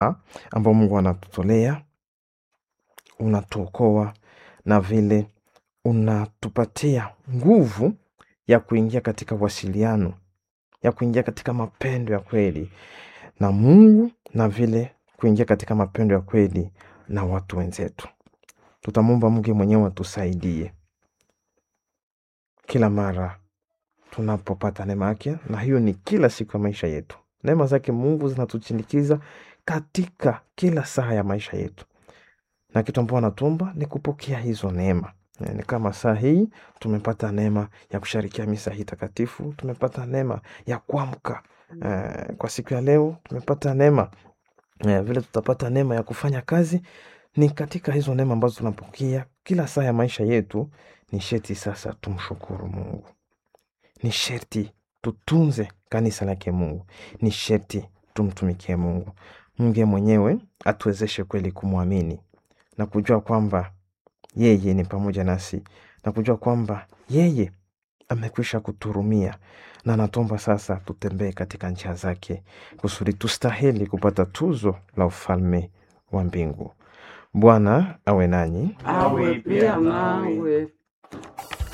ambao Mungu anatutolea, unatuokoa na vile unatupatia nguvu ya kuingia katika wasiliano, ya kuingia katika mapendo ya kweli na Mungu na vile kuingia katika mapendo ya kweli na watu wenzetu. Tutamwomba Mungu mwenyewe atusaidie kila mara tunapopata neema yake, na hiyo ni kila siku ya maisha yetu. Neema zake Mungu zinatuchindikiza katika kila saa ya maisha yetu, na kitu ambao anatuomba ni kupokea hizo neema. Eh, Ni kama saa hii tumepata neema ya kusharikia misa hii takatifu, tumepata neema ya kuamka eh, kwa siku ya leo, tumepata neema eh, vile tutapata neema ya kufanya kazi. Ni katika hizo neema ambazo tunapokea kila saa ya maisha yetu, ni sheti sasa tumshukuru Mungu ni sherti tutunze kanisa lake Mungu, ni sherti tumtumikie Mungu. Mungu mwenyewe atuwezeshe kweli kumwamini na kujua kwamba yeye ni pamoja nasi na kujua kwamba yeye amekwisha kuturumia na anatuomba sasa tutembee katika njia zake kusudi tustahili kupata tuzo la ufalme wa mbingu. Bwana awe nanyi, awe pia nawe.